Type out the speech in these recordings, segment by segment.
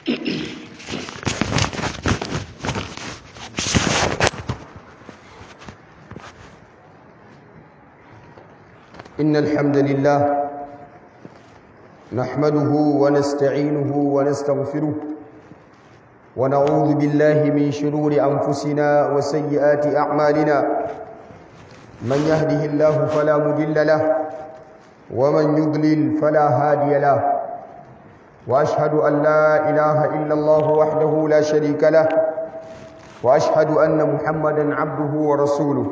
إن الحمد لله نحمده ونستعينه ونستغفره ونعوذ بالله من شرور أنفسنا وسيئات أعمالنا من يهده الله فلا مضل له ومن يضلل فلا هادي له وأشهد أن لا إله إلا الله وحده لا شريك له وأشهد أن محمدا عبده ورسوله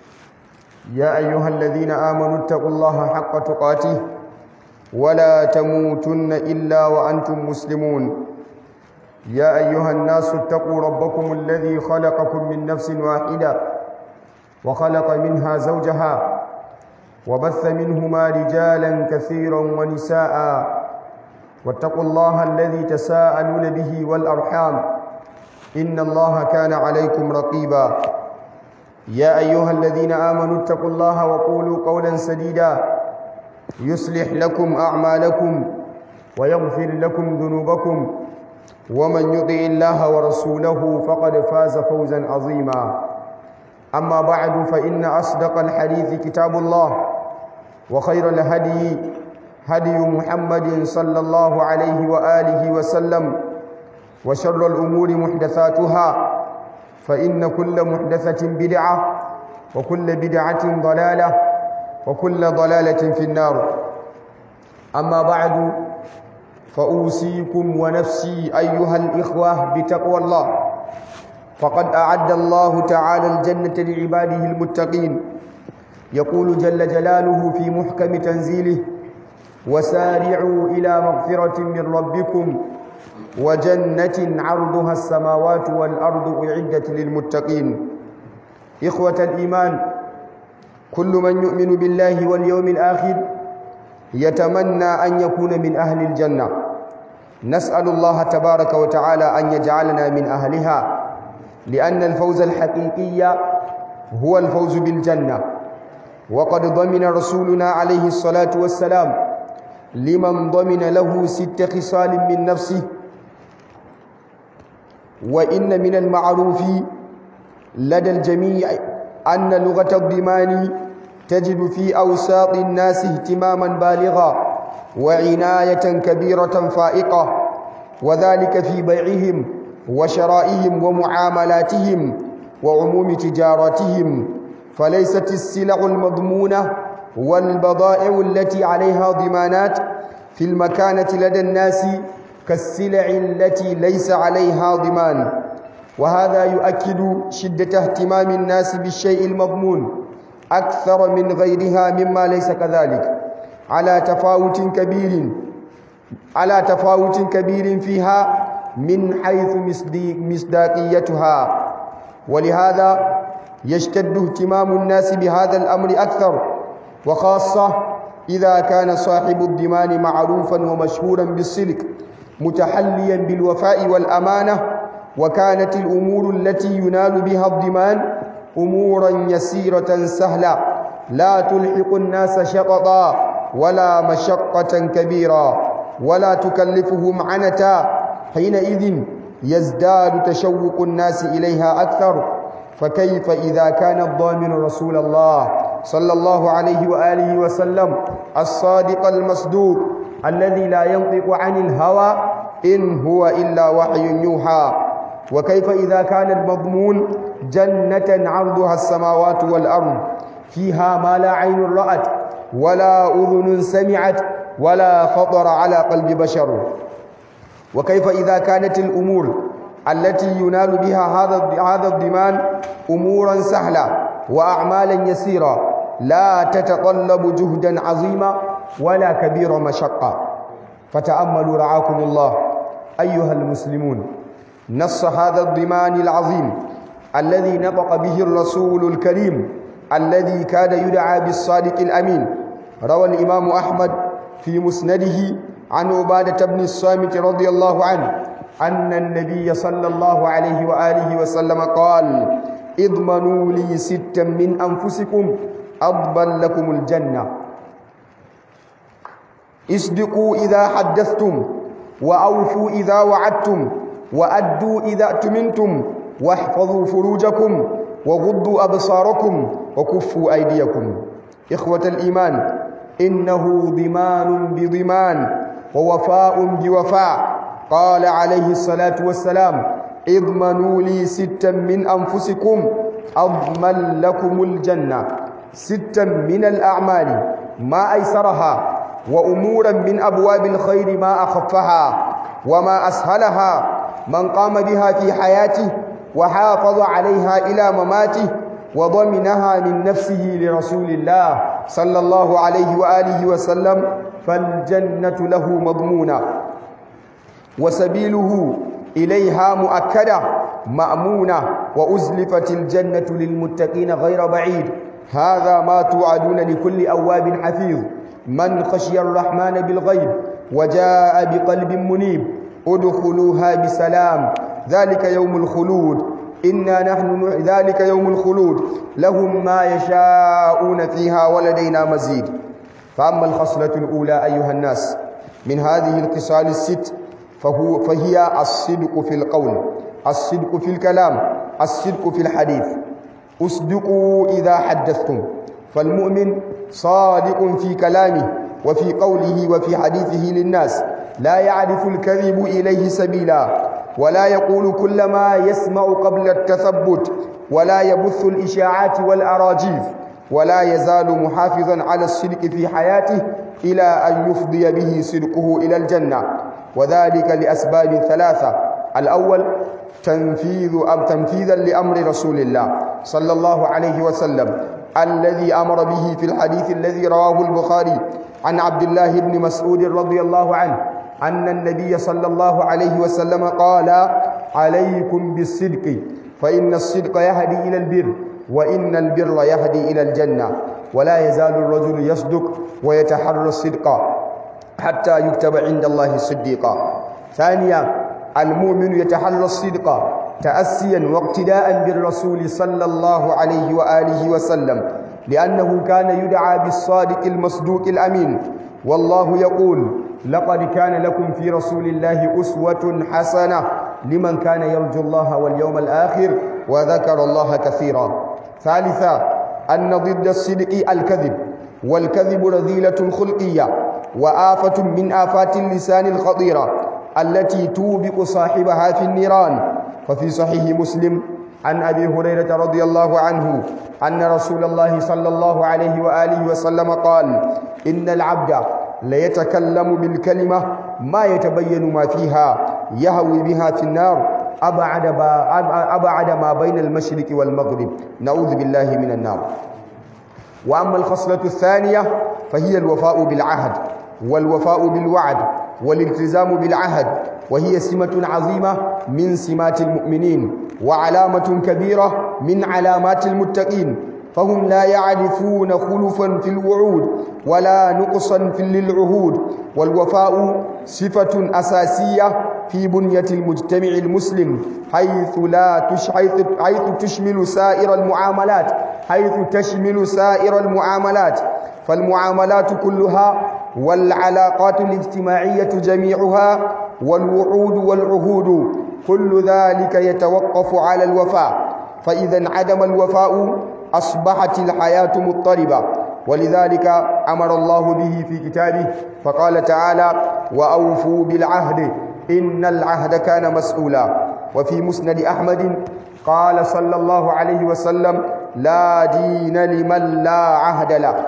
يا أيها الذين آمنوا اتقوا الله حق تقاته ولا تموتن إلا وأنتم مسلمون يا أيها الناس اتقوا ربكم الذي خلقكم من نفس واحدة وخلق منها زوجها وبث منهما رجالا كثيرا ونساء واتقوا الله الذي تساءلون به والأرحام إن الله كان عليكم رقيبا يا أيها الذين آمنوا اتقوا الله وقولوا قولا سديدا يصلح لكم أعمالكم ويغفر لكم ذنوبكم ومن يطع الله ورسوله فقد فاز فوزا عظيما أما بعد فإن أصدق الحديث كتاب الله وخير الهدي هدي محمد صلى الله عليه وآله وسلم وشر الأمور محدثاتها فإن كل محدثة بدعة وكل بدعة ضلالة وكل ضلالة في النار أما بعد فأوصيكم ونفسي أيها الإخوة بتقوى الله فقد أعد الله تعالى الجنة لعباده المتقين يقول جل جلاله في محكم تنزيله وسارعوا إلى مغفرة من ربكم وجنة عرضها السماوات والأرض أعدت للمتقين إخوة الإيمان كل من يؤمن بالله واليوم الآخر يتمنى أن يكون من أهل الجنة نسأل الله تبارك وتعالى أن يجعلنا من أهلها لأن الفوز الحقيقي هو الفوز بالجنة وقد ضمن رسولنا عليه الصلاة والسلام لمن ضمن له ست خصال من نفسه وإن من المعروف لدى الجميع أن لغة الضمان تجد في أوساط الناس اهتماما بالغا وعناية كبيرة فائقة وذلك في بيعهم وشرائهم ومعاملاتهم وعموم تجاراتهم فليست السلع المضمونة والبضائع التي عليها ضمانات في المكانة لدى الناس كالسلع التي ليس عليها ضمان وهذا يؤكد شدة اهتمام الناس بالشيء المضمون أكثر من غيرها مما ليس كذلك على تفاوت كبير على تفاوت كبير فيها من حيث مصداقيتها ولهذا يشتد اهتمام الناس بهذا الأمر أكثر وخاصة إذا كان صاحب الضمان معروفا ومشهورا بالصدق متحليا بالوفاء والأمانة وكانت الأمور التي ينال بها الضمان أمورا يسيرة سهلة لا تلحق الناس شططا ولا مشقة كبيرة ولا تكلفهم عنتا حينئذ يزداد تشوق الناس إليها أكثر فكيف إذا كان الضامن رسول الله صلى الله عليه وآله وسلم الصادق المصدوق الذي لا ينطق عن الهوى إن هو إلا وحي يوحى وكيف إذا كان المضمون جنة عرضها السماوات والأرض فيها ما لا عين رأت ولا أذن سمعت ولا خطر على قلب بشر وكيف إذا كانت الأمور التي ينال بها هذا هذا الضمان أمورا سهلة وأعمالا يسيرة لا تتطلب جهدا عظيما ولا كبير مشقة فتأملوا رعاكم الله أيها المسلمون نص هذا الضمان العظيم الذي نطق به الرسول الكريم الذي كاد يدعى بالصادق الأمين روى الإمام أحمد في مسنده عن عبادة بن الصامت رضي الله عنه أن النبي صلى الله عليه وآله وسلم قال اضمنوا لي ستا من أنفسكم أضمن لكم الجنة اصدقوا إذا حدثتم وأوفوا إذا وعدتم وأدوا إذا أتمنتم واحفظوا فروجكم وغضوا أبصاركم وكفوا أيديكم إخوة الإيمان إنه ضمان بضمان ووفاء بوفاء قال عليه الصلاة والسلام اضمنوا لي ستا من أنفسكم أضمن لكم الجنة ستا من الأعمال ما أيسرها وأمورا من أبواب الخير ما أخفها وما أسهلها من قام بها في حياته وحافظ عليها إلى مماته وضمنها من نفسه لرسول الله صلى الله عليه وآله وسلم فالجنة له مضمونة وسبيله إليها مؤكدة مأمونة وأزلفت الجنة للمتقين غير بعيد هذا ما توعدون لكل أواب حفيظ من خشي الرحمن بالغيب وجاء بقلب منيب ادخلوها بسلام ذلك يوم الخلود إنا نحن ذلك يوم الخلود لهم ما يشاءون فيها ولدينا مزيد فأما الخصلة الأولى أيها الناس من هذه الخصال الست فهو فهي الصدق في القول الصدق في الكلام الصدق في الحديث اصدقوا إذا حدثتم فالمؤمن صادق في كلامه وفي قوله وفي حديثه للناس لا يعرف الكذب إليه سبيلا ولا يقول كل ما يسمع قبل التثبت ولا يبث الإشاعات والأراجيف ولا يزال محافظا على الصدق في حياته إلى أن يفضي به صدقه إلى الجنة وذلك لأسباب ثلاثة الأول تنفيذ أم تنفيذا لأمر رسول الله صلى الله عليه وسلم الذي أمر به في الحديث الذي رواه البخاري عن عبد الله بن مسعود رضي الله عنه أن النبي صلى الله عليه وسلم قال عليكم بالصدق فإن الصدق يهدي إلى البر وإن البر يهدي إلى الجنة ولا يزال الرجل يصدق ويتحرى الصدق حتى يكتب عند الله صديقا ثانيا المؤمن يتحرى الصدق تأسيا واقتداء بالرسول صلى الله عليه وآله وسلم لأنه كان يدعى بالصادق المصدوق الأمين والله يقول لقد كان لكم في رسول الله أسوة حسنة لمن كان يرجو الله واليوم الآخر وذكر الله كثيرا ثالثا أن ضد الصدق الكذب والكذب رذيلة خلقية وآفة من آفات اللسان الخطيرة التي توبق صاحبها في النيران ففي صحيح مسلم عن أبي هريرة رضي الله عنه أن رسول الله صلى الله عليه وآله وسلم قال إن العبد ليتكلم بالكلمة ما يتبين ما فيها يهوي بها في النار أبعد, أبعد ما بين المشرق والمغرب نعوذ بالله من النار وأما الخصلة الثانية فهي الوفاء بالعهد والوفاء بالوعد والالتزام بالعهد وهي سمة عظيمة من سمات المؤمنين وعلامة كبيرة من علامات المتقين فهم لا يعرفون خلفا في الوعود ولا نقصا في للعهود والوفاء صفة أساسية في بنية المجتمع المسلم حيث لا تش حيث, حيث تشمل سائر المعاملات حيث تشمل سائر المعاملات فالمعاملات كلها والعلاقات الاجتماعية جميعها والوعود والعهود كل ذلك يتوقف على الوفاء فإذا انعدم الوفاء أصبحت الحياة مضطربة ولذلك أمر الله به في كتابه فقال تعالى وأوفوا بالعهد إن العهد كان مسؤولا وفي مسند أحمد قال صلى الله عليه وسلم لا دين لمن لا عهد له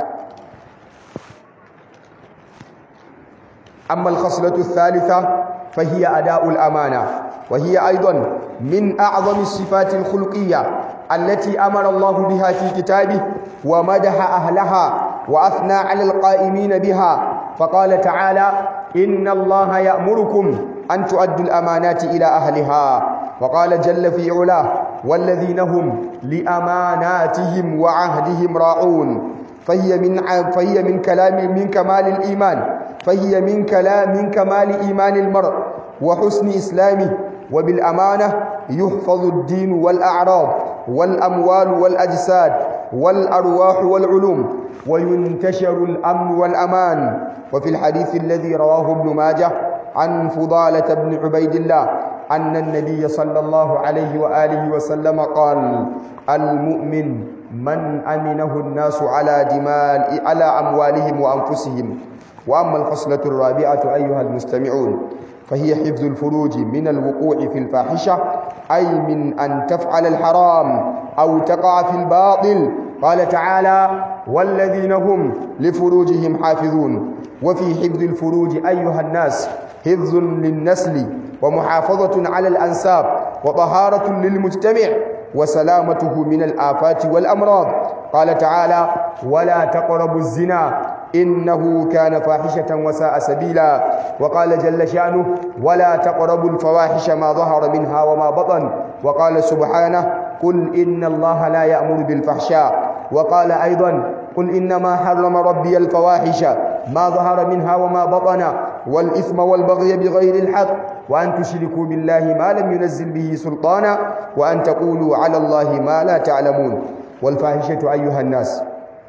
أما الخصلة الثالثة فهي أداء الأمانة وهي أيضا من أعظم الصفات الخلقية التي أمر الله بها في كتابه ومدح أهلها وأثنى على القائمين بها فقال تعالى إن الله يأمركم أن تؤدوا الأمانات إلى أهلها وقال جل في علاه والذين هم لأماناتهم وعهدهم راعون فهي من فهي من كلام من كمال الإيمان فهي من كلام من كمال إيمان المرء وحسن إسلامه وبالأمانة يحفظ الدين والأعراض والأموال والأجساد والأرواح والعلوم وينتشر الأمن والأمان وفي الحديث الذي رواه ابن ماجه عن فضالة بن عبيد الله أن النبي صلى الله عليه وآله وسلم قال المؤمن من أمنه الناس على دماء على أموالهم وأنفسهم وأما الخصلة الرابعة أيها المستمعون فهي حفظ الفروج من الوقوع في الفاحشة أي من أن تفعل الحرام أو تقع في الباطل قال تعالى والذين هم لفروجهم حافظون وفي حفظ الفروج أيها الناس حفظ للنسل ومحافظة على الأنساب وطهارة للمجتمع وسلامته من الآفات والأمراض قال تعالى ولا تقربوا الزنا إنه كان فاحشة وساء سبيلا وقال جل شأنه ولا تقربوا الفواحش ما ظهر منها وما بطن وقال سبحانه قل إن الله لا يأمر بالفحشاء وقال أيضا قل إنما حرم ربي الفواحش ما ظهر منها وما بطن والإثم والبغي بغير الحق وأن تشركوا بالله ما لم ينزل به سلطانا وأن تقولوا على الله ما لا تعلمون والفاحشة أيها الناس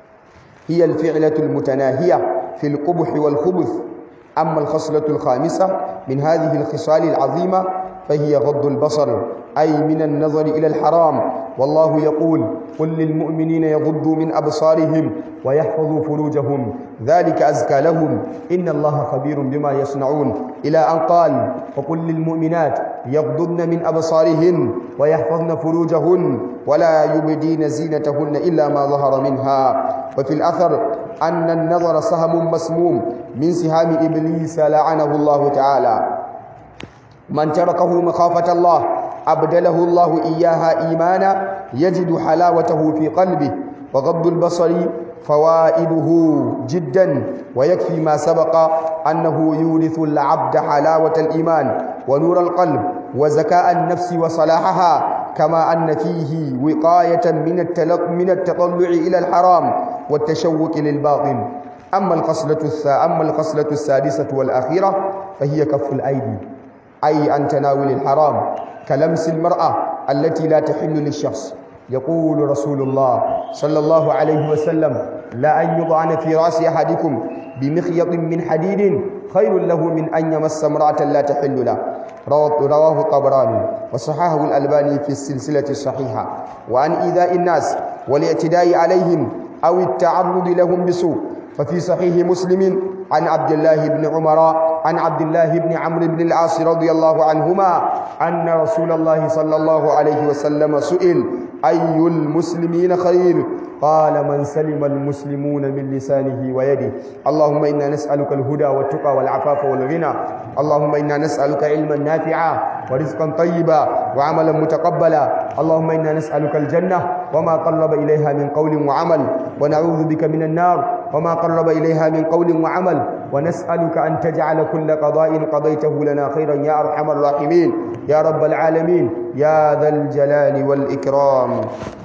هي الفعلة المتناهية في القبح والخبث أما الخصلة الخامسة من هذه الخصال العظيمة فهي غض البصر أي من النظر إلى الحرام والله يقول قل للمؤمنين يغضوا من أبصارهم ويحفظوا فروجهم ذلك أزكى لهم إن الله خبير بما يصنعون إلى أن قال وقل للمؤمنات يغضضن من أبصارهن ويحفظن فروجهن ولا يبدين زينتهن إلا ما ظهر منها وفي الأثر أن النظر سهم مسموم من سهام إبليس لعنه الله تعالى من تركه مخافة الله أبدله الله إياها إيمانا يجد حلاوته في قلبه وغض البصر فوائده جدا ويكفي ما سبق أنه يورث العبد حلاوة الإيمان ونور القلب وزكاء النفس وصلاحها كما أن فيه وقاية من التلق من التطلع إلى الحرام والتشوق للباطل أما الخصلة الثا أما الخصلة السادسة والأخيرة فهي كف الأيدي أي أن تناول الحرام كلمس المرأة التي لا تحل للشخص يقول رسول الله صلى الله عليه وسلم لا أن يضعن في رأس أحدكم بمخيط من حديد خير له من أن يمس امرأة لا تحل له رواه الطبراني وصححه الألباني في السلسلة الصحيحة وعن إيذاء الناس والاعتداء عليهم أو التعرض لهم بسوء ففي صحيح مسلم عن عبد الله بن عمر عن عبد الله بن عمرو بن العاص رضي الله عنهما أن رسول الله صلى الله عليه وسلم سئل أي المسلمين خير قال من سلم المسلمون من لسانه ويده اللهم إنا نسألك الهدى والتقى والعفاف والغنى اللهم إنا نسألك علما نافعا ورزقا طيبا وعملا متقبلا اللهم إنا نسألك الجنة وما قرب إليها من قول وعمل ونعوذ بك من النار وما قرب إليها من قول وعمل ونسألك أن تجعل كل قضاء قضيته لنا خيرا يا أرحم الراحمين يا رب العالمين يا ذا الجلال والإكرام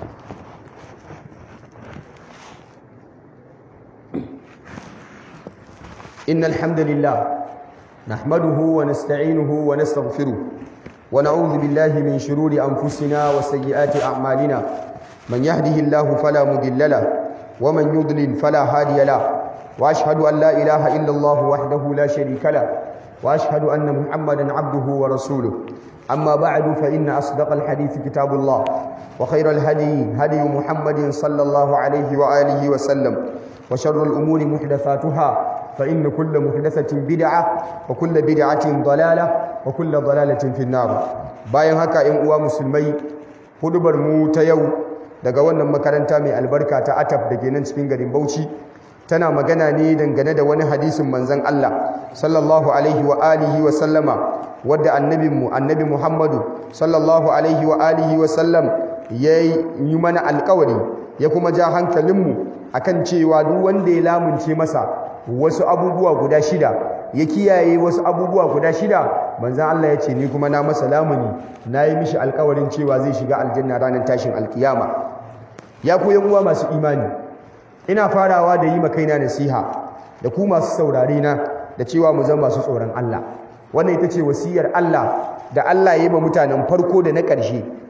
إن الحمد لله نحمده ونستعينه ونستغفره ونعوذ بالله من شرور أنفسنا وسيئات أعمالنا من يهده الله فلا مضل له ومن يضلل فلا هادي له وأشهد أن لا إله إلا الله وحده لا شريك له وأشهد أن محمدا عبده ورسوله أما بعد فإن أصدق الحديث كتاب الله وخير الهدي هدي محمد صلى الله عليه وآله وسلم وشر الأمور محدثاتها فإن كل محدثة بدعة وكل بدعة ضلالة وكل ضلالة في النار bayan haka ‘yan uwa musulmai hudubar mu ta yau daga wannan makaranta mai albarka ta ataf da ke nan cikin garin bauchi tana magana ne dangane da wani hadisin manzan Allah sallallahu alaihi wa alihi wa sallama wadda annabinmu annabi Muhammadu sallallahu alaihi wa alihi wa sallam ya yi mana alkawari ya kuma ja hankalinmu akan cewa duk wanda ya lamunce masa wasu abubuwa guda shida ya kiyaye wasu abubuwa guda shida manzan Allah ya ce ni kuma na masa lamuni na yi mishi alkawarin cewa zai shiga aljanna ranar tashin alkiyama ya ku yan uwa masu imani ina farawa da yi makaina nasiha da ku masu saurare na da cewa mu zama masu tsoron Allah wannan ita ce wasiyar Allah da Allah ya yi ma mutanen farko da na ƙarshe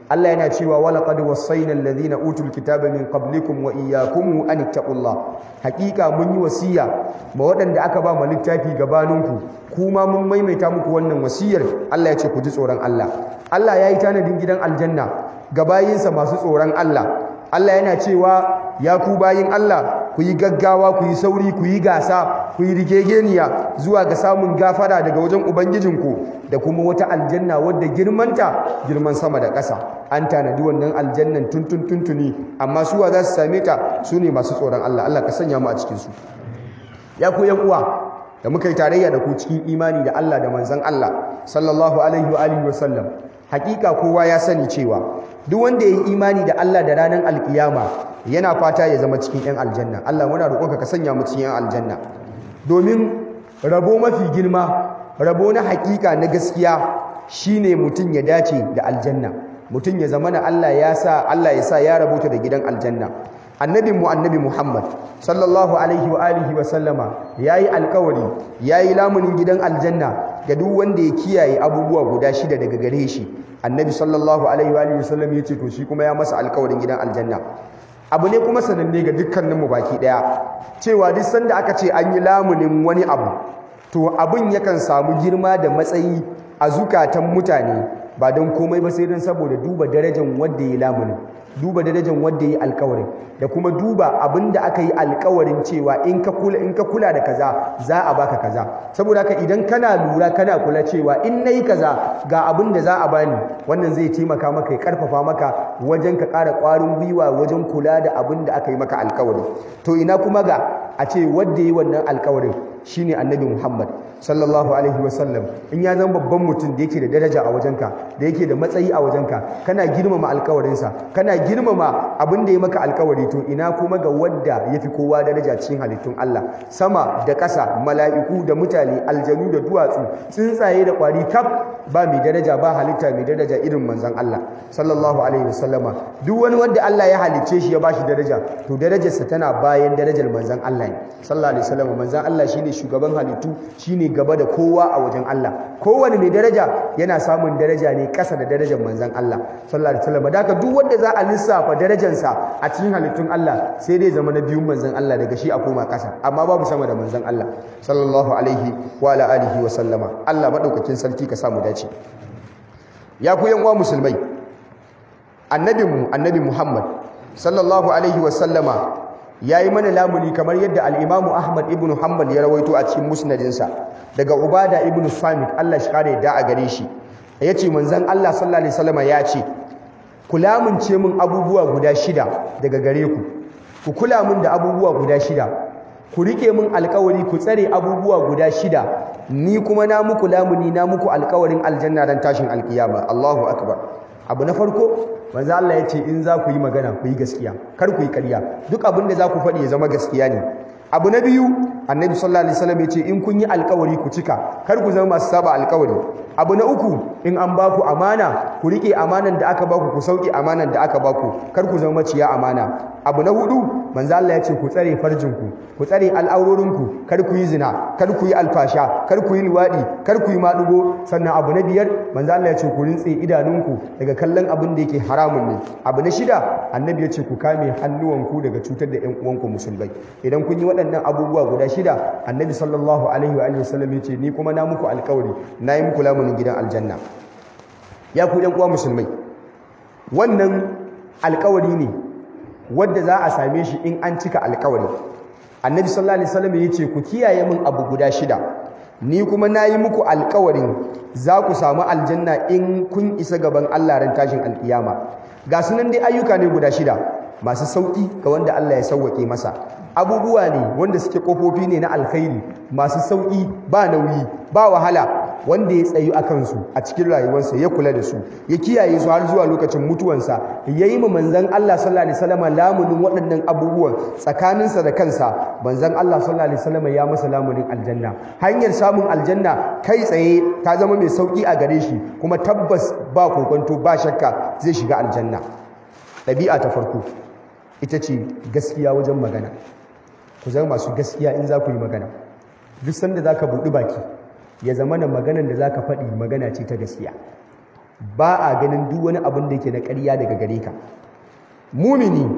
Allah yana cewa walaqad wasaina alladhina utul kitaba min qablikum wa iyyakum an ittaqullah hakika mun yi wasiya ma waɗanda aka ba mu littafi gabaninku kuma mun maimaita muku wannan wasiyar Allah ya ce ku ji tsoron Allah Allah ya yi tanadin gidan aljanna ga bayinsa masu tsoron Allah Allah yana cewa ya ku bayin Allah ku yi gaggawa ku yi sauri ku yi gasa ku yi rigegeniya zuwa ga samun gafara daga wajen ubangijinku da kuma wata aljanna wadda girmanta girman sama da ƙasa an tanadi wannan aljannan tuntun tuntuni amma suwa za su same ta su ne masu tsoron Allah Allah ka sanya mu a cikinsu ya ku yan uwa da muka yi tarayya da ku cikin imani da Allah da manzon Allah sallallahu alaihi wa alihi wa sallam hakika kowa ya sani cewa duk wanda ya yi imani da Allah da ranar alkiyama yana fata ya zama cikin 'yan aljanna Allah muna roƙonka ka sanya mu cikin 'yan aljanna domin rabo mafi girma rabo na hakika na gaskiya shine mutum ya dace da aljanna mutum ya zama na Allah ya sa Allah ya sa ya rabota da gidan aljanna annabin mu annabi Muhammad sallallahu alaihi wa alihi wa sallama yayi alkawari yayi lamunin gidan aljanna ga duk wanda ya kiyaye abubuwa guda shida daga gare shi annabi sallallahu alaihi wa alihi wa sallam yace to shi kuma ya masa alkawarin gidan aljanna abu ne kuma sananne ga dukkaninmu baki daya cewa duk sanda aka ce an yi lamunin wani abu to abin yakan samu girma da matsayi a zukatan mutane ba don komai ba sai don saboda duba darajar wanda ya lamunin duba darajar wanda ya yi alkawarin da kuma duba abin da aka yi alkawarin cewa in ka kula in ka kula da kaza za a baka kaza saboda haka idan kana lura kana kula cewa in nayi kaza ga abin da za a bani wannan zai taimaka maka ya karfafa maka wajen ka ƙara ƙwarin gwiwa wajen kula da abin da aka yi maka alkawari to ina kuma ga a ce wanda yi wannan alkawarin shine annabi Muhammad sallallahu alaihi wasallam in ya zama babban mutum da yake da daraja a wajenka da yake da matsayi a wajenka kana girmama alkawarinsa kana girmama abin da ya maka alkawari to ina kuma ga wadda ya fi kowa daraja cikin halittun Allah sama da ƙasa mala'iku da mutane aljanu da duwatsu tsuntsaye da ƙwari kaf ba mai daraja ba halitta mai daraja irin manzon Allah sallallahu alaihi wasallama duk wani wanda Allah ya halicce shi ya bashi daraja to darajarsa tana bayan darajar manzon Allah ne sallallahu alaihi wasallama manzon Allah shine shugaban halittu shine gaba da kowa a wajen Allah kowane mai daraja yana samun daraja ne ƙasa da darajar manzon Allah sallallahu alaihi wasallama da duk wanda za a lissafa darajarsa a cikin halittun Allah sai dai zama na biyun manzon Allah daga shi a koma ƙasa amma babu sama da manzon Allah sallallahu alaihi wa ala alihi wa sallama Allah madaukakin sarki ka samu dace ya ku yan uwa musulmai annabinmu annabi Muhammad sallallahu alaihi wa sallama yayi mana lamuni kamar yadda al-Imam Ahmad ibn Hanbal ya rawaito a cikin musnadinsa daga Ubada ibn Samit Allah shi kare da a gare shi yace manzon Allah sallallahu alaihi wasallama ya ce ku lamunce min abubuwa guda shida daga gare ku ku kula min da abubuwa guda shida ku rike min alkawari ku tsare abubuwa guda shida ni kuma na muku lamuni na muku alkawarin aljanna dan tashin alkiyama Allahu akbar abu na farko manzo Allah ya ce in za ku yi magana ku yi gaskiya kar ku yi ƙarya duk abin da za ku faɗi ya zama gaskiya ne abu na biyu annabi sallallahu alaihi wasallam ya ce in kun yi alkawari ku cika kar ku zama masu saba alkawari abu na uku in an ba ku amana ku rike amanan da aka ba ku ku sauke amanan da aka ba ku kar ku zama maciya amana abu na hudu manzo Allah ya ce ku tsare farjinku ku tsare al'aurorinku kar ku yi zina kar ku yi alfasha kar ku yi liwadi kar ku yi madugo sannan abu na biyar manzo Allah ya ce ku rintse idanunku daga kallon abin da yake haramun ne abu na shida annabi ya ce ku kame hannuwanku daga cutar da ƴan uwanku musulmai idan kun yi waɗannan abubuwa guda shida annabi sallallahu alaihi wa alihi wasallam ya ce ni kuma na muku alƙawari na yi muku lamunin gidan aljanna ya ku ƴan uwa musulmai wannan alƙawari ne wadda za a same shi in an cika alƙawari annabi sallallahu alaihi wasallam ya ce ku kiyaye min abu guda shida ni kuma na yi muku alƙawarin za ku samu aljanna in kun isa gaban Allah ran tashin alƙiyama ga sunan dai ayyuka ne guda shida masu sauƙi ga wanda Allah ya sauwaƙe masa abubuwa ne wanda suke ƙofofi ne na alkhairi masu sauƙi ba nauyi ba wahala wanda ya tsayu a kansu a cikin rayuwarsa ya kula da su ya kiyaye su har zuwa lokacin mutuwansa ya yi ma manzan Allah sallallahu alaihi wasallam lamunin waɗannan abubuwan tsakaninsa da kansa manzan Allah sallallahu alaihi wasallam ya masa lamunin aljanna hanyar samun aljanna kai tsaye ta zama mai sauƙi a gare shi kuma tabbas ba kokonto ba shakka zai shiga aljanna ɗabi'a ta farko ita ce gaskiya wajen magana ku zama masu gaskiya in za ku yi magana duk sanda za ka buɗi baki ya zama na maganan da za ka faɗi magana ce ta gaskiya ba a ganin duk wani abin da yake na ƙarya daga gare ka mumini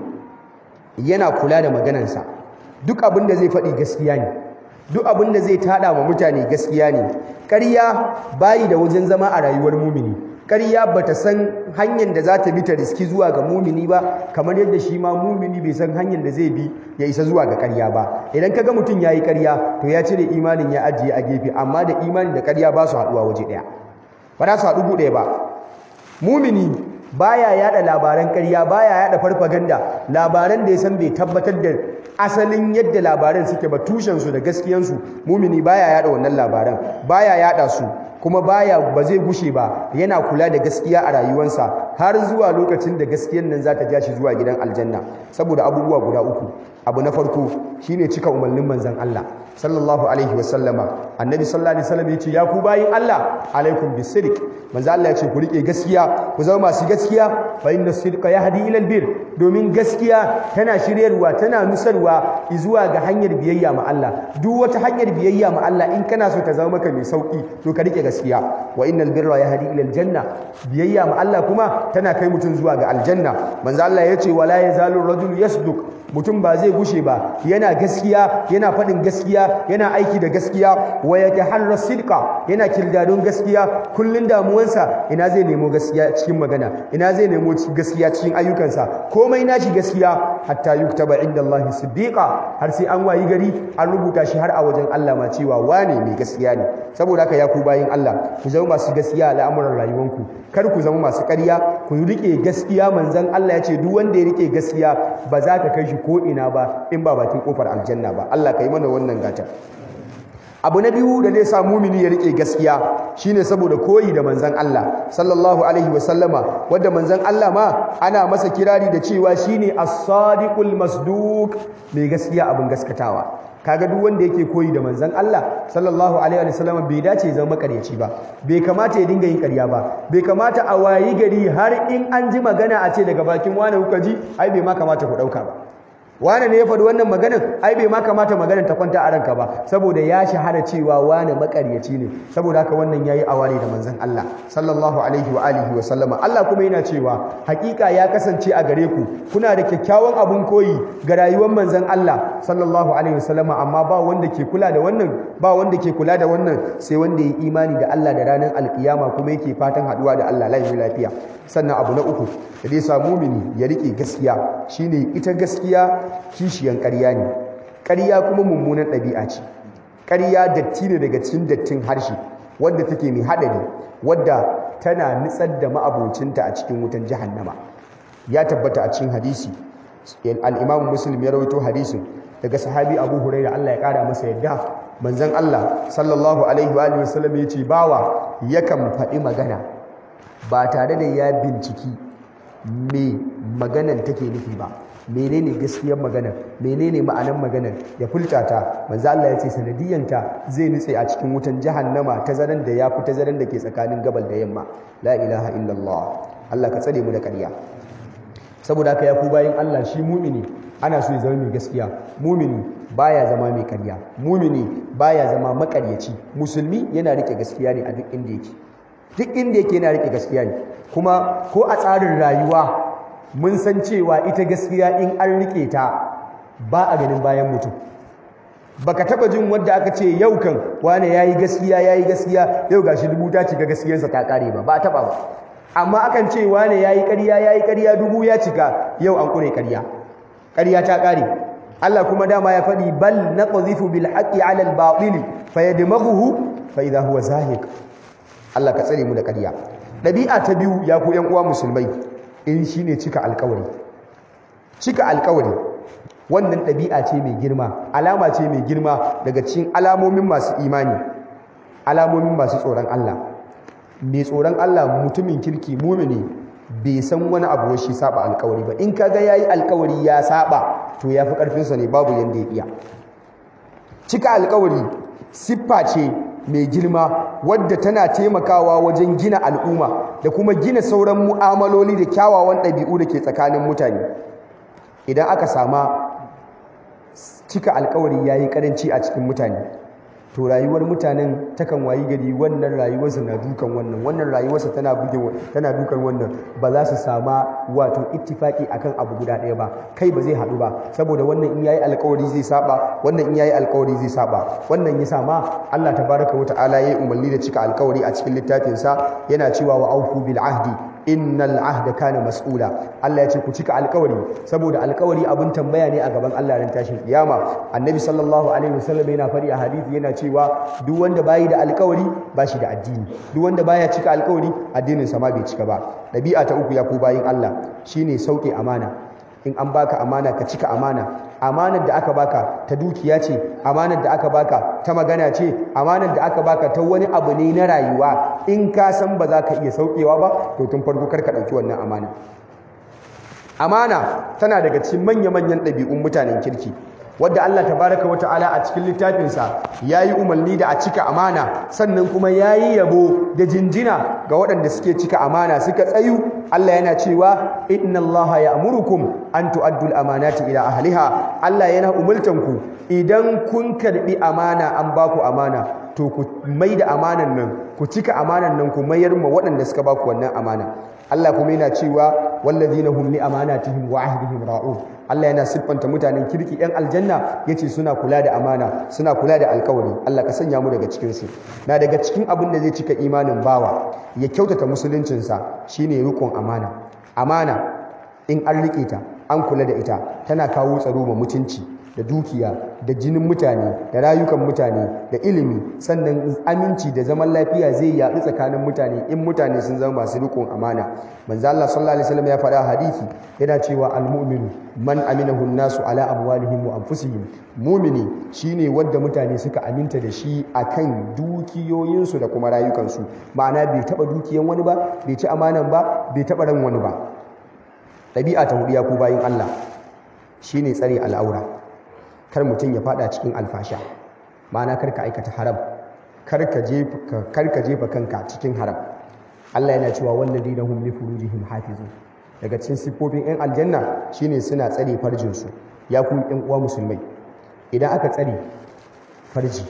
yana kula da maganansa duk abin da zai faɗi gaskiya ne duk abin da zai tada wa mutane gaskiya ne ƙarya bayi da wajen zama a rayuwar mumini ƙarya bata san hanyar da za ta bi ta riski zuwa ga mumini ba kamar yadda shi ma mumini bai san hanyar da zai bi ya isa zuwa ga ƙarya ba idan kaga mutum yayi ƙarya to ya cire imanin ya ajiye a gefe amma da imani da ƙarya ba su haɗuwa waje ɗaya ba za su haɗu buɗe ba mumini baya yada labaran ƙarya baya yada farfaganda labaran da ya san bai tabbatar da asalin yadda labaran suke ba tushen su da gaskiyan su mumini baya yada wannan labaran baya yada su kuma baya ba zai gushe ba yana kula da gaskiya a rayuwarsa har zuwa lokacin da gaskiyan nan za ta ja shi zuwa gidan aljanna saboda abubuwa guda uku abu na farko shine cika umarnin manzon Allah sallallahu alaihi wasallama annabi sallallahu alaihi wasallam yace ya ku bayin Allah alaikum bisidiq manzo Allah yace ku rike gaskiya ku zama masu gaskiya fa inna sidqa yahdi ila albir domin gaskiya tana shiryarwa tana nusarwa zuwa ga hanyar biyayya ma Allah duk wata hanyar biyayya ma Allah in kana so ta zama maka mai sauki to ka rike gaskiya wa innal birra yahdi ila aljanna biyayya ma Allah kuma tana kai mutum zuwa ga aljanna manzo Allah yace wala yazalu rajul yasduq mutum ba zai gushe ba yana gaskiya yana faɗin gaskiya yana aiki da gaskiya wa yataharra sidqa yana kirdadon gaskiya kullun damuwansa ina zai nemo gaskiya cikin magana ina zai nemo gaskiya cikin ayyukansa komai nashi gaskiya hatta yuktaba indallahi siddiqa har sai an wayi gari an rubuta shi har a wajen Allah ma cewa wane mai gaskiya ne saboda haka ya ku bayin Allah ku zama masu gaskiya a al'amuran rayuwanku kar ku zama masu ƙarya ku rike gaskiya manzon Allah ya ce duk wanda ya rike gaskiya ba za ka kai shi ko ina ba in ba bakin kofar aljanna ba Allah ka yi mana wannan gata abu na biyu da zai sa mumini ya rike gaskiya shine saboda koyi da manzon Allah sallallahu alaihi wasallama wanda manzon Allah ma ana masa kirari da cewa shine as-sadiqul masduq mai gaskiya abin gaskatawa kaga duk wanda yake koyi da manzon Allah sallallahu alaihi wasallam bai dace ya zama makaryaci ba bai kamata ya dinga yin ƙarya ba bai kamata a wayi gari har in an ji magana a ce daga bakin wani kuka ji ai bai ma kamata ku dauka ba wane ne ya faɗi wannan maganar ai bai ma kamata maganar ta kwanta a ranka ba saboda ya shahara cewa wane makaryaci ne saboda haka wannan yayi aware da manzon Allah sallallahu alaihi wa alihi wa sallama Allah kuma yana cewa hakika ya kasance a gare ku kuna da kyakkyawan abun koyi ga rayuwar manzon Allah sallallahu alaihi wa sallama amma ba wanda ke kula da wannan ba wanda ke kula da wannan sai wanda ya imani da Allah da ranar alkiyama kuma yake fatan haduwa da Allah lafiya sannan abu na uku da dai sa mumini ya rike gaskiya shine ita gaskiya kishiyan ƙarya ne ƙarya kuma mummunan ɗabi'a ce ƙarya datti ne daga cikin dattin harshe wadda take mai haɗari wadda tana nitsar da ma'abocinta a cikin wutan jahannama ya tabbata a cikin hadisi al-imamu muslim ya rawaito hadisin daga sahabi abu huraira Allah ya ƙara masa yadda manzon Allah sallallahu alaihi wa alihi wasallam ya ce bawa yakan faɗi magana ba tare da ya binciki me maganan take nufi ba menene gaskiyar maganar menene ma'anar maganar ya fulta ta manzo Allah ya ce sanadiyanta zai nutse a cikin wutan jahannama ta zaran da ya fi ta zaran da ke tsakanin gabal da yamma la ilaha illallah Allah ka tsare mu da ƙarya saboda haka ya ku bayin Allah shi mumini ana so ya zama mai gaskiya mumini baya zama mai ƙarya mumini baya zama maƙaryaci musulmi yana rike gaskiya ne a duk inda yake duk inda yake yana rike gaskiya ne kuma ko a tsarin rayuwa mun san cewa ita gaskiya in an rike ta ba a ganin bayan mutum baka taba jin wanda aka ce yau kan wane yayi gaskiya yayi gaskiya yau gashi dubu ta cika gaskiyarsa ta kare ba ba taba ba amma akan ce wane yayi ƙarya yayi ƙarya dubu ya cika yau an kure ƙarya ƙarya ta kare Allah kuma dama ya faɗi bal naqdhifu bil haqqi 'ala al batil fayadmaghuhu fa idha huwa zahiq Allah ka tsare mu da ƙarya ɗabi'a ta biyu ya ku ƴan uwa musulmai in shi ne cika alkawari cika alkawari wannan ɗabi'a ce mai girma alama ce mai girma daga cikin alamomin masu imani alamomin masu tsoron Allah mai tsoron Allah mutumin kirki mumini bai san wani abu shi saba alkawari ba in kaga yayi alkawari ya saba to yafi karfinsa ne babu yanda ya iya cika alkawari siffa ce mai girma wadda tana taimakawa wajen gina al'umma da kuma gina sauran mu'amaloli da kyawawan ɗabi'u da ke tsakanin mutane idan aka sama cika alkawari ya yi ƙaranci a cikin mutane to rayuwar mutanen takan wayi gari wannan rayuwarsa na dukan wannan wannan rayuwarsa tana buge tana dukan wannan ba za su sama wato ittifaki akan abu guda ɗaya ba kai ba zai haɗu ba saboda wannan in yayi alƙawari zai saba wannan in yayi alƙawari zai saba wannan ya sama Allah tabaraka wa ta'ala yayi umarni da cika alƙawari a cikin littafin sa yana cewa wa aufu bil ahdi innal ahda kana mas'ula Allah ya ce ku cika alƙawari saboda alƙawari abin tambaya ne a gaban Allah ran tashin kiyama annabi sallallahu alaihi wasallam yana fari a hadisi yana cewa duk wanda bayi da alƙawari ba shi da addini duk wanda baya cika alƙawari addinin sa ma bai cika ba dabi'a ta uku ya ku bayin Allah shine sauke amana in an baka amana ka cika amana amanar da aka baka ta dukiya ce amanar da aka baka ta magana ce amanar da aka baka ta wani abu ne na rayuwa in ka san ba za ka iya saukewa ba to tun farko kar ka ɗauki wannan amana amana tana daga cikin manya-manyan ɗabi'un mutanen kirki wadda Allah tabaraka wa ta'ala a cikin littafinsa ya yi umarni da a cika amana sannan kuma ya yi yabo da jinjina ga waɗanda suke cika amana suka tsayu Allah yana cewa inna Allah ya amurukum an tu'addu al-amanati ila ahliha Allah yana umultanku idan kun karbi amana an baku amana to ku mai da amanan nan ku cika amanan nan ku mayar ma waɗanda suka baku wannan amana Allah kuma yana cewa wallazina hum li amanatihim wa ahdihim ra'un Allah yana siffanta mutanen kirki ɗan aljanna yace suna kula da amana suna kula da alkawari Allah ka sanya mu daga cikin su na daga cikin abin da zai cika imanin bawa ya kyautata musuluncinsa shine rikon amana amana in an rike ta an kula da ita tana kawo tsaro ma mutunci da dukiya da jinin mutane da rayukan mutane da ilimi sannan aminci da zaman lafiya zai yaɗu tsakanin mutane in mutane sun zama masu rikon amana manzo Allah sallallahu alaihi wasallam ya faɗa hadisi yana cewa almu'minu man aminahu nasu ala amwalihim wa anfusihim mu'mini shine wanda mutane suka aminta da shi akan dukiyoyinsu da kuma rayukansu ma'ana bai taba dukiyan wani ba bai ci amanan ba bai taba ran wani ba ɗabi'a ta hudiya ku bayin Allah shine tsare al'aura kar mutum ya fada cikin alfasha ma'ana kar ka aikata haram kar ka jefa kanka cikin haram Allah yana cewa walladina hum li furujihim hafizun daga cikin siffofin 'yan aljanna shine suna tsare farjinsu ya ku 'yan uwa musulmai idan aka tsare farji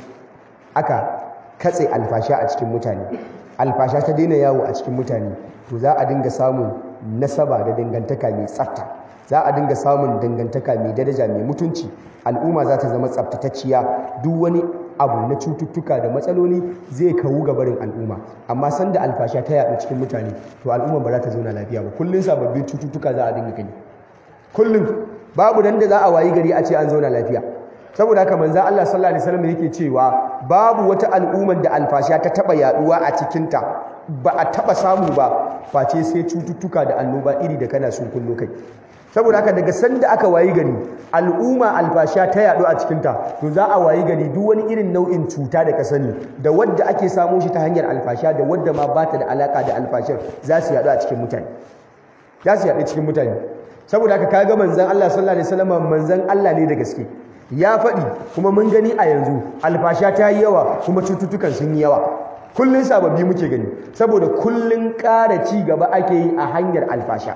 aka katse alfasha a cikin mutane alfasha ta daina yawo a cikin mutane to za a dinga samun nasaba da dangantaka mai tsafta za a dinga samun dangantaka mai daraja mai mutunci al'umma za ta zama tsaftatacciya duk wani abu na cututtuka da matsaloli zai kawu ga barin al'umma amma sanda alfasha ta yaɗu cikin mutane to al'umma ba za ta zauna lafiya ba kullum sababbin cututtuka za a dinga gani kullum babu dan da za a wayi gari a ce an zauna lafiya saboda haka manzo Allah sallallahu alaihi wasallam yake cewa babu wata al'ummar da alfasha ta taba yaduwa a cikin ta ba a taba samu ba face sai cututtuka da annoba iri da kana sun kullo kai saboda haka daga sanda aka wayi gari al'umma alfasha ta yadu a cikinta to za a wayi gari duk wani irin nau'in cuta da ka sani da wadda ake samo shi ta hanyar alfasha da wadda ma ba ta da alaka da alfashar za su yadu a cikin mutane za su yadu cikin mutane saboda haka kaga manzon Allah sallallahu alaihi wasallam manzon Allah ne da gaske ya faɗi kuma mun gani a yanzu alfasha ta yi yawa kuma cututtukan sun yi yawa kullun sababbi muke gani saboda kullun ƙara ci gaba ake yi a hanyar alfasha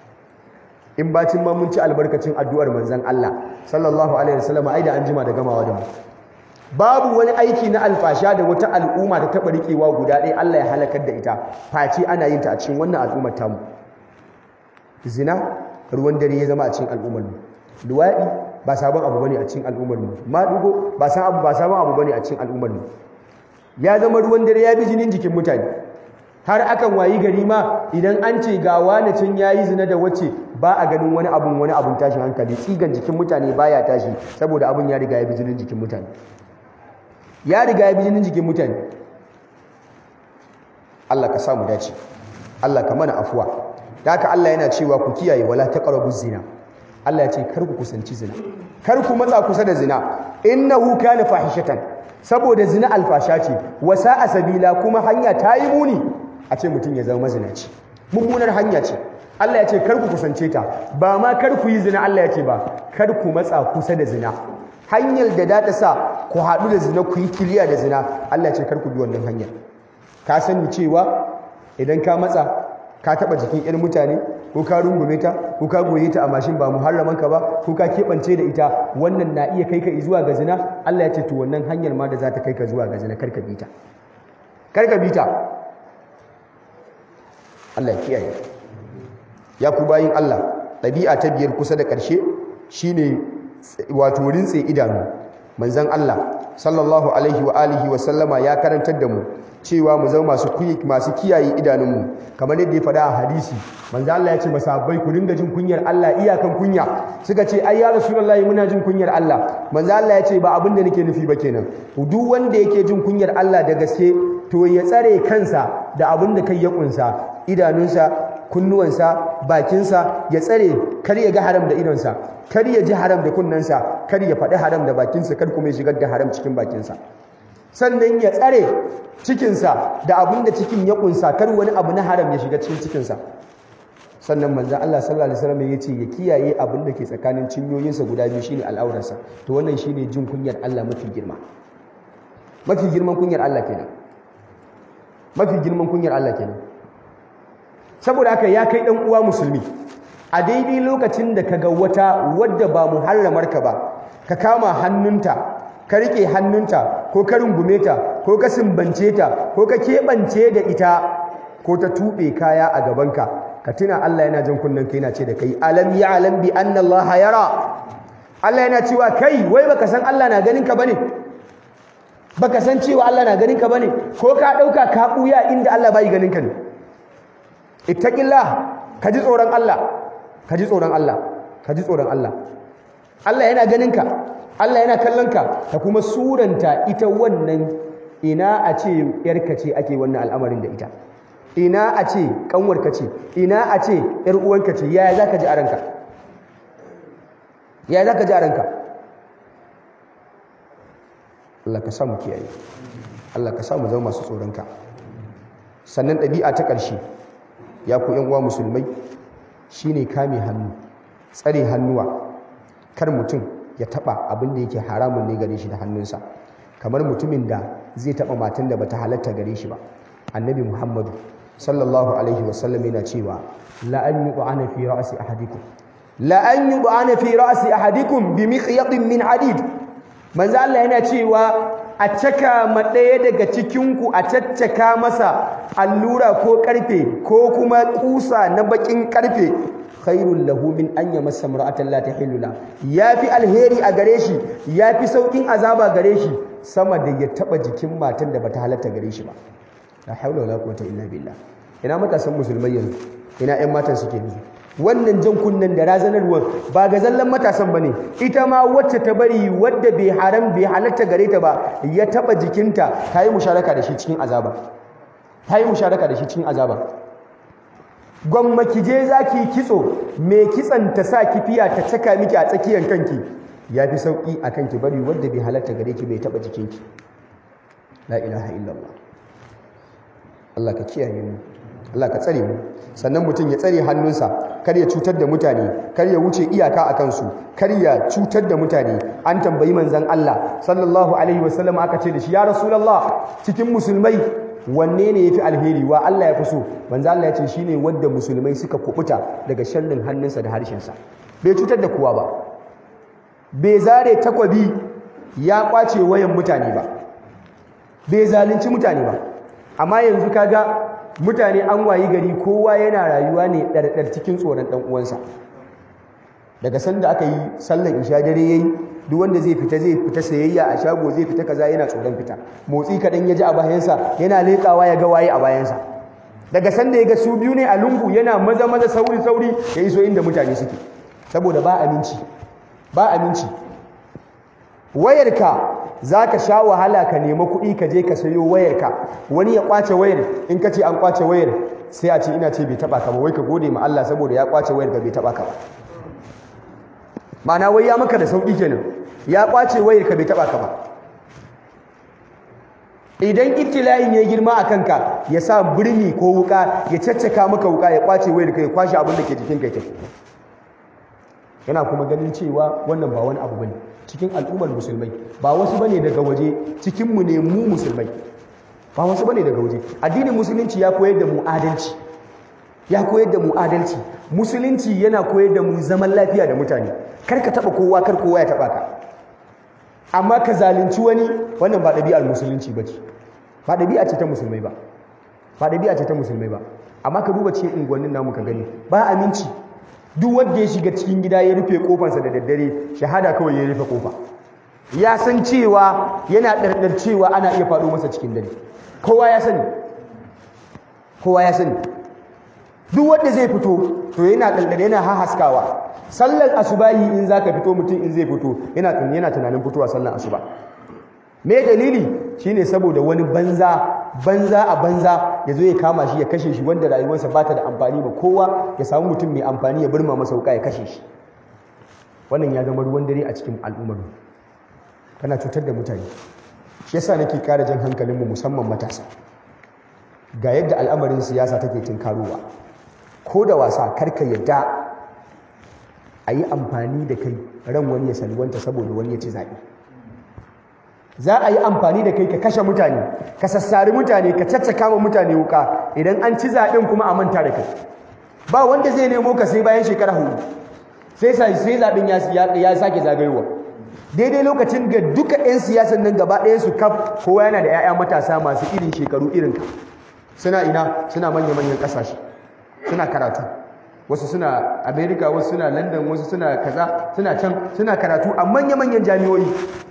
in bacin ma mun ci albarkacin addu'ar manzon Allah sallallahu alaihi wasallam ai da an jima da gamawa da mu babu wani aiki na alfasha da wata al'umma ta taba rikewa guda ɗaya Allah ya halakar da ita face ana yin ta a cikin wannan al'ummar tamu zina ruwan dare ya zama a cikin al'ummar mu luwadi ba sabon abu bane a cikin al'ummar mu madugo ba sabon abu ba sabon abu bane a cikin al'ummar mu ya zama ruwan dare ya bi jinin jikin mutane har akan wayi gari ma idan an ce ga wani can yayi zina da wace ba a ganin wani abun wani abun tashin hankali tsigan jikin mutane baya tashi saboda abun ya riga ya bi jinin jikin mutane ya riga ya bi jinin jikin mutane Allah ka samu dace Allah ka mana afuwa haka Allah yana cewa ku kiyaye wala taqrabu zina Allah ya ce kar ku kusanci zina kar ku matsa kusa da zina innahu kana fahishatan saboda zina alfasha ce wasa a sabila kuma hanya ta yi muni a ce mutum ya zama mazinaci mummunar hanya ce Allah ya ce kar ku kusance ta ba ma kar ku yi zina Allah ya ce ba kar ku matsa kusa da zina hanyar da da ta sa ku haɗu da zina ku yi kiliya da zina Allah ya ce kar ku bi wannan hanyar ka sani cewa idan ka matsa ka taɓa jikin 'yan mutane ko ka rungume ta ko ka goye ta a mashin ba muharraman ka ba ko ka keɓance da ita wannan na iya kai ka zuwa ga zina Allah ya ce to wannan hanyar ma da za ta kai ka zuwa ga zina karka bi ta karka bi ta Allah ya kiyaye ya ku bayin Allah ɗabi'a ta biyar kusa da ƙarshe shine wato rintse idanu manzon Allah sallallahu alaihi wa alihi wa sallama ya karantar da mu cewa mu zama masu masu kiyaye idanunmu kamar yadda ya faɗa a hadisi manzo Allah ya ce masahabbai ku dinga jin kunyar Allah iyakan kunya suka ce ai ya rasulullahi muna jin kunyar Allah manzo Allah ya ce ba abin da nake nufi ba kenan duk wanda yake jin kunyar Allah da gaske to ya tsare kansa da abin da kai ya kunsa idanunsa kunnuwansa bakinsa ya tsare kar ya ga haram da idonsa kar ya ji haram da kunnensa kar ya faɗi haram da bakinsa kar kuma ya shigar da haram cikin bakinsa sannan ya tsare cikinsa da abin da cikin ya kunsa kar wani abu na haram ya shiga cikin cikinsa sannan manzan Allah sallallahu alaihi wasallam ya ce ya kiyaye abin da ke tsakanin cinyoyinsa guda biyu shine al'aurarsa to wannan shine jin kunyar Allah mafi girma mafi girman kunyar Allah kenan mafi girman kunyar Allah kenan saboda haka ya kai dan uwa musulmi a daidai lokacin da kaga wata wadda ba muharramarka ba ka kama hannunta ka rike hannunta ko ka rungume ta ko ka sumbance ta ko ka keɓance da ita ko ta tuɓe kaya a gabanka ka tuna Allah yana jan kunnen ka yana ce da kai alam ya'lam bi anna Allah yara Allah yana cewa kai wai baka san Allah na ganin ka bane baka san cewa Allah na ganin ka bane ko ka dauka ka buya inda Allah bai ganin ka ne ittaqillah ka ji tsoron Allah ka ji tsoron Allah ka ji tsoron Allah Allah yana ganin ka Allah yana kallon ka ka kuma suranta ita wannan ina a ce yarka ce ake wannan al'amarin da ita ina a ce kanwarka ce ina a ce yar uwanka ce yaya zaka ji a ranka yaya zaka ji a ranka Allah ka samu kiyaye Allah ka samu zama masu tsoronka sannan ɗabi'a ta ƙarshe ya ku yan uwa musulmai shine kame hannu tsare hannuwa kar mutum ya taba abin da yake haramun ne gare shi da hannunsa kamar mutumin da zai taba matan da bata halatta gare shi ba annabi muhammadu sallallahu alaihi wasallam yana cewa la an yu'ana fi ra'si ahadikum la an yu'ana fi ra'si ahadikum bi miqyadin min hadid manzo Allah yana cewa a caka ma ɗaya daga cikinku a caccaka masa allura ko ƙarfe ko kuma ƙusa na baƙin ƙarfe khairul lahu min an yamassa mar'atan la tahillu la yafi alheri a gare shi yafi saukin azaba gare shi sama da ya taba jikin matan da bata halatta gare shi ba la haula wala quwwata illa billah ina matasan musulmai yanzu ina ƴan matan suke yanzu wannan jan kunnen da razanarwar ba ga zallan matasan bane ita ma wacce ta bari wadda bai haram bai halatta gare ta ba ya taba jikinta ta yi musharaka da shi cikin azaba ta yi musharaka da shi cikin azaba gwamma ki je za ki kitso mai kitsan ta sa kifiya ta caka miki a tsakiyar kanki ya fi sauƙi a kanki bari wadda bai halatta gare ki bai taɓa jikinki la ilaha illallah Allah ka kiyaye mu Allah ka tsare mu sannan mutum ya tsare hannunsa kar ya cutar da mutane kar ya wuce iyaka a kansu kar ya cutar da mutane an tambayi manzon Allah sallallahu alaihi wasallam aka ce da shi ya rasulullah cikin musulmai wanne ne yafi alheri wa Allah ya fi so manzo Allah ya ce shine wanda musulmai suka kubuta daga sharrin hannunsa da harshensa bai cutar da kowa ba bai zare takwabi ya kwace wayan mutane ba bai zalunci mutane ba amma yanzu kaga mutane an wayi gari kowa yana rayuwa ne ɗarɗar cikin tsoron ɗan uwansa daga sanda aka yi sallan isha dare yayi duk wanda zai fita zai fita sayayya a shago zai fita kaza yana tsoron fita motsi kaɗan ya ji a bayansa yana leƙawa ya ga waye a bayansa daga sanda ya ga su biyu ne a lungu yana maza maza sauri sauri ya iso inda mutane suke saboda ba aminci ba aminci wayarka za ka sha wahala ka nema kuɗi ka je ka sayo wayarka wani ya ƙwace wayar in ka ce an ƙwace wayar sai a ce ina ce bai taɓa ka ba wai ka gode ma Allah saboda ya ƙwace wayar ka bai taɓa ka ba ma'ana wai ya maka da sauƙi kenan ya ƙwace wayar ka bai taɓa ka ba idan ibtila'in ya girma a kanka ya sa birni ko wuka ya caccaka maka wuka ya ƙwace wayar ka ya kwashe abin da ke jikin kai tafi yana kuma ganin cewa wannan ba wani abu bane cikin al'ummar musulmai ba wasu bane daga waje cikinmu ne mu musulmai ba wasu bane daga waje addinin musulunci ya koyar da mu adalci ya koyar da mu adalci musulunci yana koyar da mu zaman lafiya da mutane kar ka taba kowa kar kowa ya taba ka amma ka zalunci wani wannan ba ɗabi'ar musulunci ba ce ba ɗabi'a ce ta musulmai ba ba ɗabi'a ce ta musulmai ba amma ka duba cikin unguwannin namu ka gani ba aminci duk wanda ya shiga cikin gida ya rufe kofansa da daddare shahada kawai ya rufe kofa ya san cewa yana ɗarɗar cewa ana iya faɗo masa cikin dare kowa ya sani kowa ya sani duk wanda zai fito to yana ɗarɗar yana hahaskawa sallar asubahi in zaka fito mutum in zai fito yana yana tunanin fitowa sallar asuba me dalili shine saboda wani banza banza a banza ya zo ya kama shi ya kashe shi wanda rayuwarsa ba ta da amfani ba kowa ya samu mutum mai amfani ya burma masa wuka ya kashe shi wannan ya zama ruwan dare a cikin al'ummar kana cutar da mutane shi yasa nake kara jan hankalinmu musamman matasa ga yadda al'amarin siyasa take tinkarowa ko da wasa karka yadda a yi amfani da kai ran wani ya salwanta saboda wani ya ci zaɓe za a yi amfani da kai ka kashe mutane ka sassari mutane ka caccaka ma mutane wuka idan an ci zaɓen kuma a manta da kai ba wanda zai nemo ka sai bayan shekara hudu sai sai zaɓen ya sake zagayowa daidai lokacin ga duka 'yan siyasan nan gaba ɗayan su kaf kowa yana da 'ya'ya matasa masu irin shekaru irin ka suna ina suna manya-manyan ƙasashe suna karatu wasu suna america wasu suna london wasu suna kaza suna can suna karatu a manya-manyan jami'o'i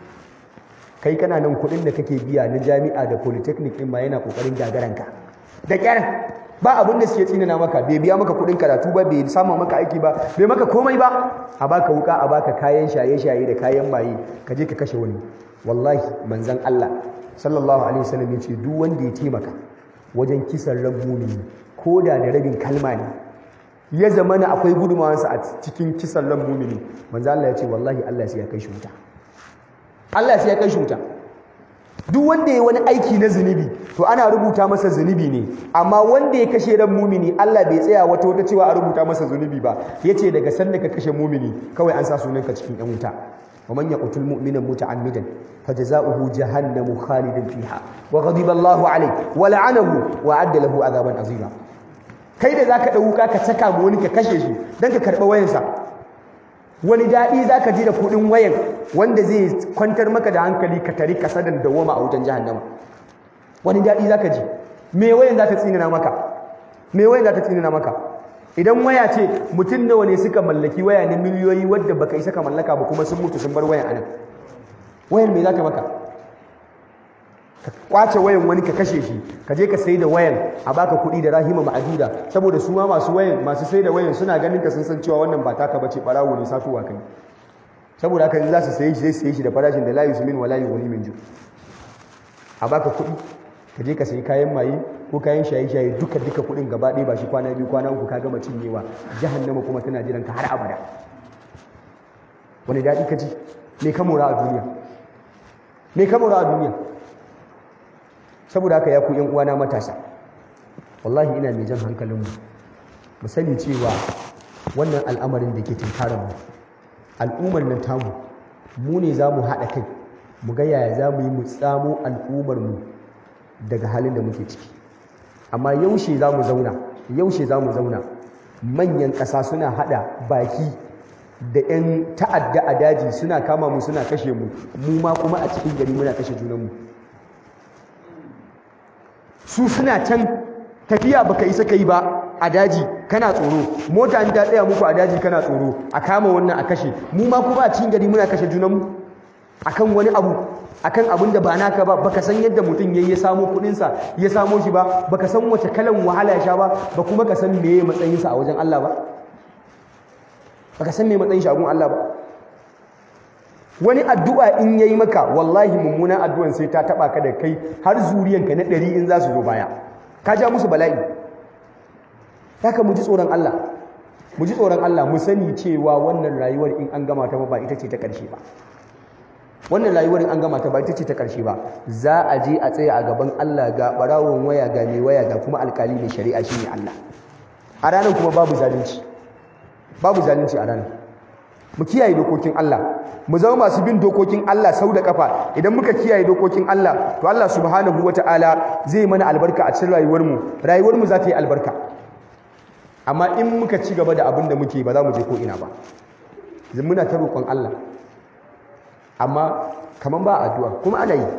kai kana nan kudin da kake biya na jami'a da polytechnic din ma yana kokarin gagaranka da kyar ba abin da suke tsinana maka bai biya maka kudin karatu ba bai samu maka aiki ba bai maka komai ba a baka wuka a baka kayan shaye-shaye da kayan maye ka je ka kashe wani wallahi manzon Allah sallallahu alaihi wasallam ya ce duk wanda ya taimaka wajen kisan ran mumini ko da da rabin kalma ne ya zama na akwai gudumawansa a cikin kisan ran mumini manzon Allah ya ce wallahi Allah sai ya kai shi wuta Allah sai ya kai shi wuta duk wanda ya wani aiki na zunubi to ana rubuta masa zunubi ne amma wanda ya kashe ran mumini Allah bai tsaya wata wata cewa a rubuta masa zunubi ba yace daga sanda ka kashe mumini kawai an sa sunanka cikin yan wuta wa man yaqtul mu'mina muta'ammidan fajza'uhu jahannamu khalidan fiha wa ghadiba Allahu alayhi wa la'anahu wa adda lahu adhaban azima kai da zaka dauka ka saka mu wani ka kashe shi dan ka karba wayansa wani daɗi za ka ji da kuɗin wayan wanda zai kwantar maka da hankali ka tari kasadan dawoma a wutan jahannama wani daɗi za ka ji me wayan za ta tsinina maka me wayan za ta tsinina maka idan waya ce mutum nawa ne suka mallaki waya na miliyoyi wadda baka isa ka mallaka ba kuma sun mutu sun bar wayan anan wayan me za ta maka ka kwace wayan wani ka kashe shi ka je ka sai da wayan a baka kuɗi da rahima ma'aduda saboda su ma masu wayan masu sai da wayan suna ganin ka sun san cewa wannan ba taka bace barawo ne satuwa kai saboda haka za su saye shi zai saye shi da farashin da la yusmin wala yughni min ju a baka kuɗi ka je ka sayi kayan maye ko kayan shaye-shaye duka duka kuɗin gaba ɗaya ba shi kwana biyu kwana uku ka gama cinyewa jahannama kuma tana jiran ka har abada wani daɗi ka ji me ka mora a duniya me ka mora a duniya saboda haka ya ku yan uwana matasa wallahi ina mai jan hankalinmu mu sani cewa wannan al'amarin da ke tunkarar mu al'ummar nan tamu mu ne za mu haɗa kai mu ga yaya za mu yi mu tsamo al'ummar mu daga halin da muke ciki amma yaushe za mu zauna yaushe za mu zauna manyan ƙasa suna haɗa baki da 'yan ta'adda a daji suna kama mu suna kashe mu mu ma kuma a cikin gari muna kashe junanmu su suna can tafiya baka isa kai ba a daji kana tsoro mota in ta tsaya muku a daji kana tsoro a kama wannan a kashe mu ma kuma a cikin gari muna kashe junanmu akan wani abu akan abin da ba naka ba baka san yadda mutum yayi ya samo kudin sa ya samo shi ba baka san wace kalan wahala ya sha ba ba kuma ka san meye matsayin sa a wajen Allah ba baka san meye matsayin shi a gun Allah ba wani addu'a in yayi maka wallahi mummunan addu'an sai ta taba ka da kai har zuriyanka na ɗari in za su zo baya ka ja musu bala'i haka mu ji tsoron Allah mu ji tsoron Allah mu sani cewa wannan rayuwar in an gama ta ba ita ce ta ƙarshe ba wannan rayuwar in an gama ta ba ita ce ta ƙarshe ba za a je a tsaya a gaban Allah ga barawon waya ga mai waya ga kuma alkali mai shari'a shine Allah a ranar kuma babu zalunci babu zalunci a ranar mu kiyaye dokokin Allah mu zama masu bin dokokin Allah sau da kafa idan muka kiyaye dokokin Allah to Allah subhanahu wataala zai mana albarka a cikin rayuwarmu rayuwarmu za ta yi albarka amma in muka ci gaba da abin da muke ba za mu je ko ina ba muna ta roƙon Allah amma kaman ba addu'a kuma ana yi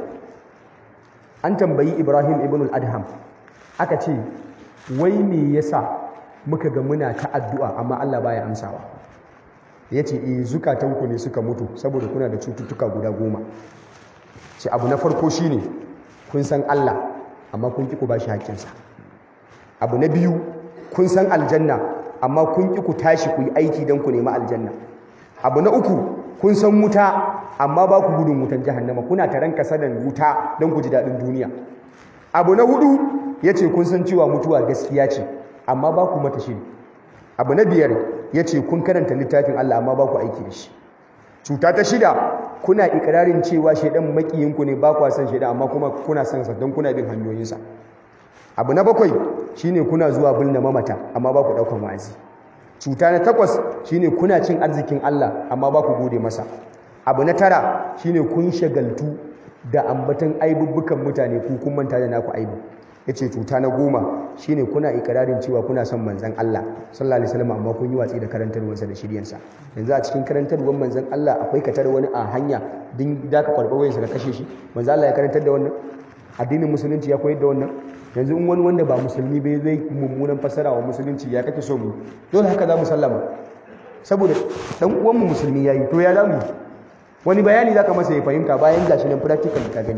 an tambayi Ibrahim ibn al-Adham aka ce wai me yasa muka ga muna ta addu'a amma Allah baya amsawa yace eh zukatanku ne suka mutu saboda kuna da cututtuka guda goma ce abu na farko shine kun san Allah amma kun ki ku bashi haƙƙinsa abu na biyu kun san aljanna amma kun ki ku tashi ku yi aiki don ku nemi aljanna abu na uku kun san wuta amma ba ku gudun wutan jahannama kuna taron kasadan wuta don ku ji daɗin duniya abu na hudu ya ce kun san cewa mutuwa gaskiya ce amma ba ku mata shiri abu na biyar ya ce kun karanta littafin Allah amma ba ku aiki da shi cuta ta shida kuna ikirarin cewa shaidan makiyinku ne ba ku san shaidan amma kuma kuna san sa don kuna bin hanyoyinsa abu na bakwai shine kuna zuwa bulna mamata amma ba ku daukan wa'azi cuta na takwas shine kuna cin arzikin Allah amma ba ku gode masa abu na tara shine kun shagaltu da ambatan aibubbukan mutane ku kun manta da naku aibu yace cuta na goma shine kuna ikirarin cewa kuna son manzon Allah sallallahu alaihi wasallam amma kun yi watsi da karantarwarsa da shiryansa yanzu a cikin karantarwar manzon Allah akwai katar wani a hanya din da ka karɓa wayansa ka kashe shi manzon Allah ya karantar da wannan addinin musulunci ya koyar da wannan yanzu in wani wanda ba musulmi bai zai mummunan fassara wa musulunci ya kake so mu dole haka za mu sallama saboda dan uwan mu musulmi yayi to ya zamu wani bayani zaka masa ya fahimta bayan gashi nan practical ka gani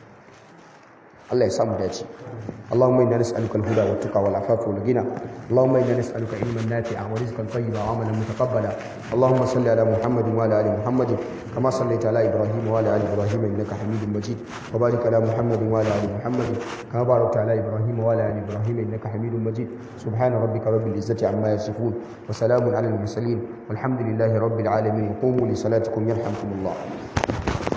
Allah ya samu dace اللهم انا نسالك الهدى والتقى والعفاف والغنى اللهم انا نسالك علما نافعا ورزقا طيبا وعملا متقبلا اللهم صل على محمد وعلى ال محمد كما صليت على ابراهيم وعلى ال ابراهيم انك حميد مجيد وبارك على محمد وعلى ال محمد كما باركت على ابراهيم وعلى ال ابراهيم انك حميد مجيد سبحان ربك رب العزه عما يصفون وسلام على المرسلين والحمد لله رب العالمين قوموا لصلاتكم يرحمكم الله